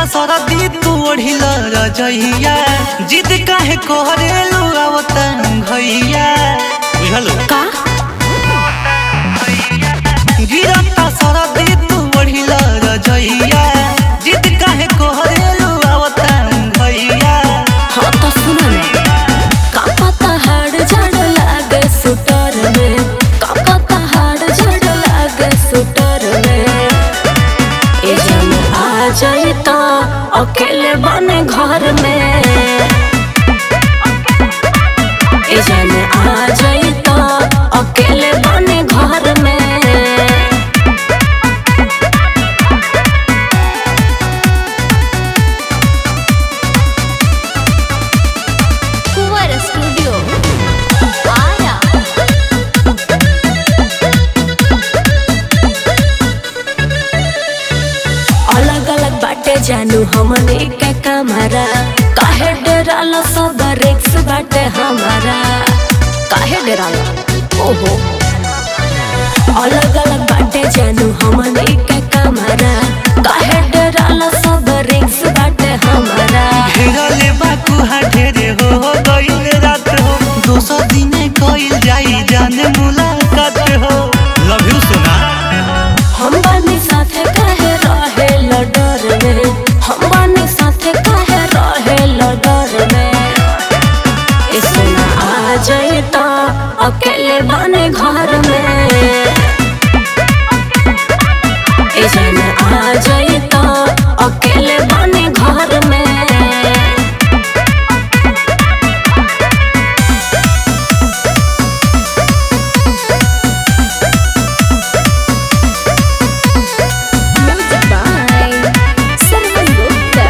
सरदी तू ओढ़िल रजइया जिद काहे कोहरेलू आवतन भैया बुझलो का गिरता सरदी तू ओढ़िल रजइया जिद काहे कोहरेलू आवतन भैया हाँ तो सुना ना का पता हाड़ झाड़ लागे सुटर में का पता हाड़ झाड़ लागे सुटर में ए जन आ जाए तो अकेले बने घर में ए जन आ जाए तो अकेले बने घर में कुंवर स्टूडियो आया अलग अलग बाटे जानू हमने के कमरा काहे डराला सब रिक्स बाटे हमारा काहे डराला ओहो अलग अलग बाटे जानू हमने के कमरा काहे डराला सब रिक्स बाटे हमारा घेरले बाकू हा ढेरे हो गइल रात हो दोसर दिने कइल जाई जाने मुलाकात हो लव यू सोना हम बानी साथे काहे रहे लडर में हम बानी साथे काहे रहे लडर में ए सोना आ जाए तो अकेले बने घर में ए जाना आ जाए तो अकेले बने घर में म्यूजिक बाय सरवन गुप्ता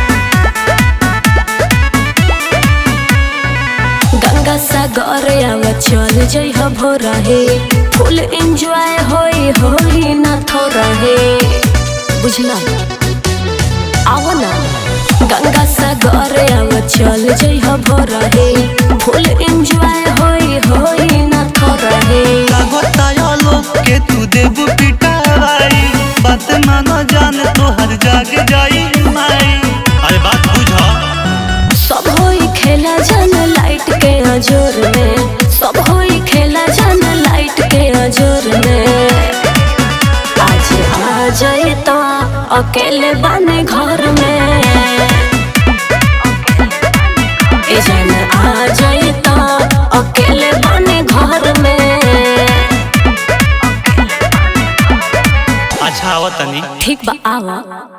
गंगा सागर आव चल जई हो भोरहे फुल एंजॉय होई होई ना थोरहे बुझला आओ ना गंगा सागर आव चल जई हो भोरहे फुल एंजॉय होई होई ना थोरहे लागताया लोग के तू देबू पिटावाई बात मानो जान तोहर जाग जाई माई अरे बात बुझा सब होई खेला जान लाइट के अजोर में सब होई खेला जान लाइट के अजोर में आज आ जाए तो अकेले बने घर में ए जान आ जाए तो अकेले बने घर में अच्छा आवतनी ठीक बा आवा